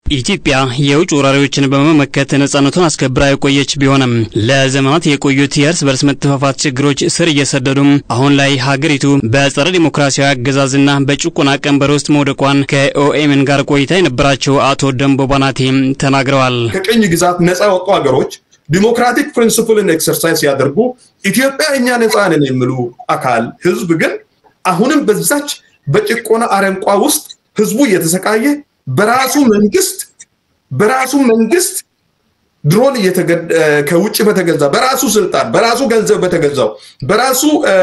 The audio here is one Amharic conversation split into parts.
ኢትዮጵያ የውጭ ወራሪዎችን በመመከት ነጻነቱን አስከብራ የቆየች ቢሆንም ለዘመናት የቆዩት የእርስ በርስ መጠፋፋት ችግሮች ስር እየሰደዱም አሁን ላይ ሀገሪቱ በጸረ ዲሞክራሲያዊ አገዛዝና በጭቆና ቀንበር ውስጥ መውደቋን ከኦኤምን ጋር ቆይታ የነበራቸው አቶ ደንቦ ባናቴ ተናግረዋል። ከቅኝ ግዛት ነጻ የወጡ ሀገሮች ዲሞክራቲክ ፕሪንስፕልን ኤክሰርሳይዝ ሲያደርጉ ኢትዮጵያ እኛ ነጻ ነን የሚሉ አካል ህዝብ ግን አሁንም በዛች በጭቆና አረንቋ ውስጥ ህዝቡ እየተሰቃየ በራሱ መንግስት በራሱ መንግስት ድሮን ከውጭ በተገዛ በራሱ ስልጣን በራሱ ገንዘብ በተገዛው በራሱ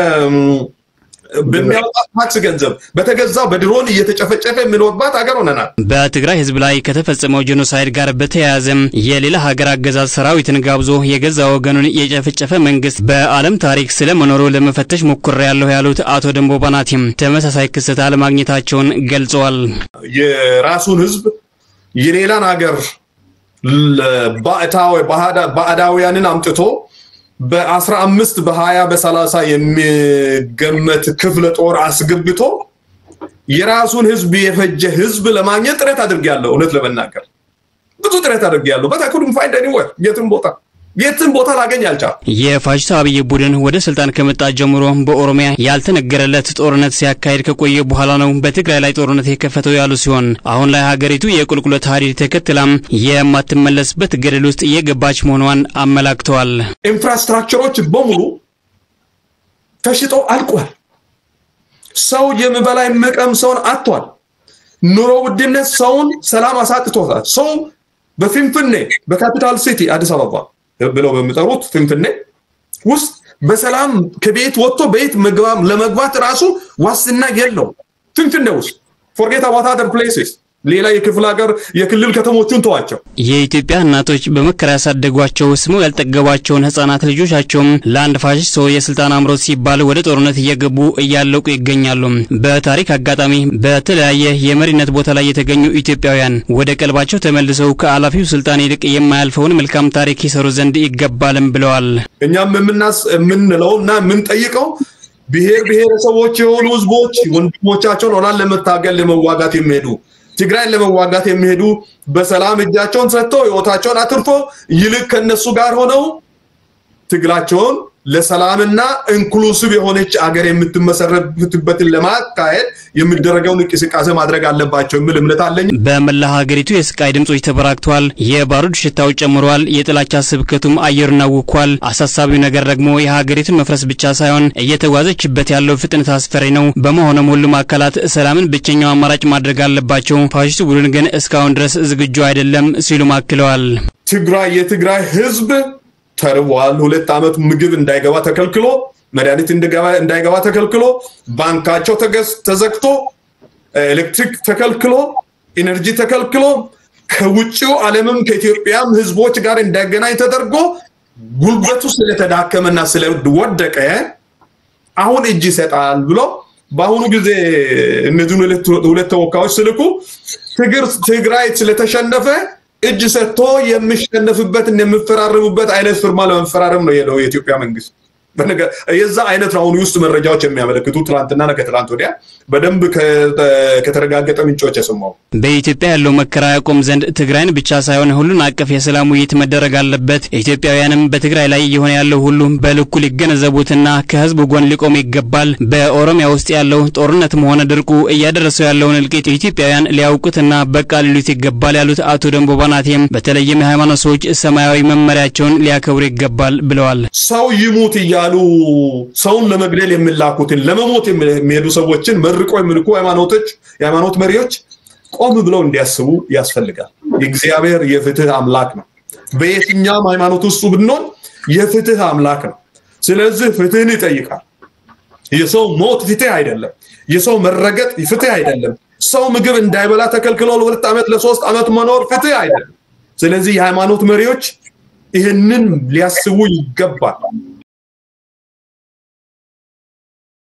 በሚያወጣ ታክስ ገንዘብ በተገዛው በድሮን እየተጨፈጨፈ የሚኖርባት ሀገር ሆነናል። በትግራይ ህዝብ ላይ ከተፈጸመው ጄኖሳይድ ጋር በተያያዘም የሌላ ሀገር አገዛዝ ሰራዊትን ጋብዞ የገዛ ወገኑን የጨፈጨፈ መንግስት በዓለም ታሪክ ስለመኖሩ ለመፈተሽ ሞክሬያለሁ ያሉት አቶ ደንቦ ባናቲም ተመሳሳይ ክስተት አለማግኘታቸውን ገልጸዋል። የራሱን ህዝብ የሌላን ሀገር ባዕዳውያንን አምጥቶ በአስራ አምስት በሀያ በሰላሳ የሚገመት ክፍለ ጦር አስገብቶ የራሱን ህዝብ የፈጀ ህዝብ ለማግኘት ጥረት አድርጌያለሁ። እውነት ለመናገር ብዙ ጥረት አድርጌያለሁ። በት አይ ፋይንድ ኤኒዌር የትም ቦታ የትም ቦታ ላገኝ አልቻልኩም። የፋሽስት አብይ ቡድን ወደ ስልጣን ከመጣ ጀምሮ በኦሮሚያ ያልተነገረለት ጦርነት ሲያካሄድ ከቆየ በኋላ ነው በትግራይ ላይ ጦርነት የከፈተው ያሉ ሲሆን አሁን ላይ ሀገሪቱ የቁልቁለት ሀዲድ ተከትላም የማትመለስበት ገደል ውስጥ እየገባች መሆኗን አመላክተዋል። ኢንፍራስትራክቸሮች በሙሉ ተሽጠው አልቋል። ሰው የሚበላ የሚቀምሰውን አጥቷል። ኑሮ ውድነት ሰውን ሰላም አሳጥቶታል። ሰው በፊንፍኔ በካፒታል ሲቲ አዲስ አበባ ብለው በሚጠሩት ፍንፍኔ ውስጥ በሰላም ከቤት ወጥቶ ቤት ለመግባት ራሱ ዋስትና የለው። ፍንፍኔ ውስጥ ፎርጌት አባት አደር ፕሌስስ ሌላ የክፍለ ሀገር የክልል ከተሞቹን ተዋቸው። የኢትዮጵያ እናቶች በመከራ ያሳደጓቸው ስመው ያልጠገቧቸውን ህጻናት ልጆቻቸውም ለአንድ ፋሽስት ሰው የስልጣን አምሮት ሲባል ወደ ጦርነት እየገቡ እያለቁ ይገኛሉ። በታሪክ አጋጣሚ በተለያየ የመሪነት ቦታ ላይ የተገኙ ኢትዮጵያውያን ወደ ቀልባቸው ተመልሰው ከአላፊው ስልጣን ይልቅ የማያልፈውን መልካም ታሪክ ይሰሩ ዘንድ ይገባልም ብለዋል። እኛም የምናስ የምንለው እና የምንጠይቀው ብሔር ብሔረሰቦች የሆኑ ህዝቦች ወንድሞቻቸውን ሆናን ለመታገል ለመዋጋት የሚሄዱ ትግራይን ለመዋጋት የሚሄዱ በሰላም እጃቸውን ሰጥተው ህይወታቸውን አትርፎ ይልቅ ከነሱ ጋር ሆነው ትግላቸውን ለሰላምና ኢንክሉሲቭ የሆነች አገር የምትመሰረትበትን ለማካሄድ የሚደረገውን እንቅስቃሴ ማድረግ አለባቸው የሚል እምነት አለኝ። በመላ ሀገሪቱ የስቃይ ድምጾች ተበራክተዋል። የባሩድ ሽታው ጨምሯል። የጥላቻ ስብከቱም አየሩን አውኳል። አሳሳቢው ነገር ደግሞ የሀገሪቱን መፍረስ ብቻ ሳይሆን እየተጓዘችበት ያለው ፍጥነት አስፈሪ ነው። በመሆኑም ሁሉም አካላት ሰላምን ብቸኛው አማራጭ ማድረግ አለባቸው። ፋሽስቱ ቡድን ግን እስካሁን ድረስ ዝግጁ አይደለም ሲሉም አክለዋል። ትግራይ የትግራይ ህዝብ ተርቧል። ሁለት ዓመት ምግብ እንዳይገባ ተከልክሎ፣ መድኃኒት እንዳይገባ ተከልክሎ፣ ባንካቸው ተዘግቶ፣ ኤሌክትሪክ ተከልክሎ፣ ኢነርጂ ተከልክሎ፣ ከውጭው ዓለምም ከኢትዮጵያም ህዝቦች ጋር እንዳይገናኝ ተደርጎ ጉልበቱ ስለተዳከመና ስለወደቀ አሁን እጅ ይሰጣል ብሎ በአሁኑ ጊዜ እነዚህን ሁለት ተወካዮች ስልኩ ትግራይ ስለተሸነፈ እጅ ሰጥቶ የሚሸነፍበት የሚፈራረሙበት አይነት ፍርማ ለመፈራረም ነው የሄደው የኢትዮጵያ መንግስት። የዛ አይነት አሁን ውስጥ መረጃዎች የሚያመለክቱ ትላንትና ከትላንት ወዲያ በደንብ ከተረጋገጠ ምንጮች የሰማው በኢትዮጵያ ያለው መከራ ያቆም ዘንድ ትግራይን ብቻ ሳይሆን ሁሉን አቀፍ የሰላም ውይይት መደረግ አለበት። ኢትዮጵያውያንም በትግራይ ላይ እየሆነ ያለው ሁሉ በልኩ ሊገነዘቡትና ከህዝቡ ጎን ሊቆም ይገባል። በኦሮሚያ ውስጥ ያለው ጦርነትም ሆነ ድርቁ እያደረሰው ያለውን እልቂት ኢትዮጵያውያን ሊያውቁትና በቃ ሊሉት ይገባል ያሉት አቶ ደንቦ ባናቴም በተለይም የሃይማኖት ሰዎች ሰማያዊ መመሪያቸውን ሊያከብሩ ይገባል ብለዋል። ሰው ይሙት እያሉ ሰውን ለመግደል የሚላኩትን ለመሞት የሚሄዱ ሰዎችን መርቆ የሚልኩ ሃይማኖቶች የሃይማኖት መሪዎች ቆም ብለው እንዲያስቡ ያስፈልጋል። የእግዚአብሔር የፍትህ አምላክ ነው። በየትኛውም ሃይማኖት ውስጥ ብንሆን የፍትህ አምላክ ነው። ስለዚህ ፍትህን ይጠይቃል። የሰው ሞት ፍትህ አይደለም። የሰው መረገጥ ፍትህ አይደለም። ሰው ምግብ እንዳይበላ ተከልክሎ ለሁለት ዓመት ለሶስት ዓመት መኖር ፍትህ አይደለም። ስለዚህ የሃይማኖት መሪዎች ይህንን ሊያስቡ ይገባል።